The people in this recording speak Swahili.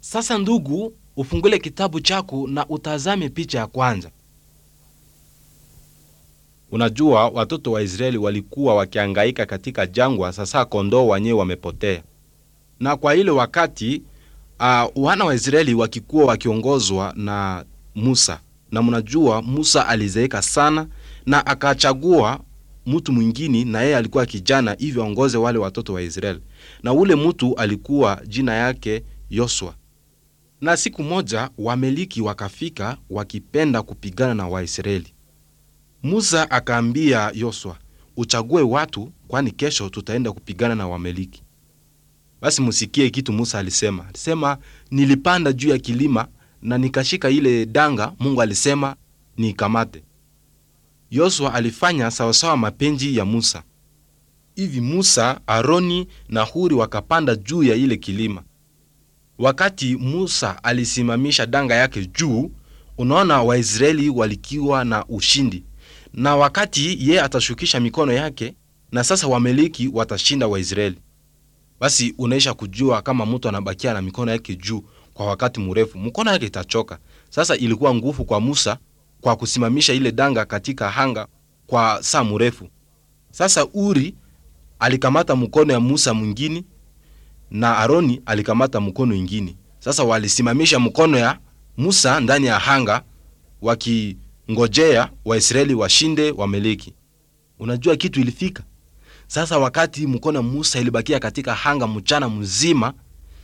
Sasa ndugu, ufungule kitabu chako na utazame picha ya kwanza. Unajua, watoto wa Israeli walikuwa wakihangaika katika jangwa. Sasa kondoo wenyewe wamepotea, na kwa ile wakati uh, wana wa Israeli wakikuwa wakiongozwa na Musa, na mnajua Musa alizeeka sana na akachagua mtu mwingine, na yeye alikuwa kijana hivyo aongoze wale watoto wa Israeli, na ule mtu alikuwa jina yake Yosua. Na siku moja Wameliki wakafika wakipenda kupigana na Waisraeli. Musa akaambia Yosua, uchague watu, kwani kesho tutaenda kupigana na Wameliki. Basi musikie kitu Musa alisema. Alisema, nilipanda juu ya kilima na nikashika ile danga Mungu alisema niikamate. Yosua alifanya sawasawa mapenzi ya Musa. Hivi Musa, Aroni na Huri wakapanda juu ya ile kilima. Wakati Musa alisimamisha danga yake juu, unaona Waisraeli walikiwa na ushindi, na wakati ye atashukisha mikono yake, na sasa Wameliki watashinda Waisraeli. Basi unaisha kujua kama mtu anabakia na mikono yake juu kwa wakati mrefu, mkono yake itachoka. Sasa ilikuwa nguvu kwa Musa kwa kusimamisha ile danga katika hanga kwa saa mrefu. Sasa Uri alikamata mkono ya Musa mwingine na Aroni alikamata mkono ingine. Sasa walisimamisha mkono ya Musa ndani ya hanga wakingojea Waisraeli washinde Wameleki. Unajua kitu ilifika sasa, wakati mkono ya Musa ilibakia katika hanga mchana mzima,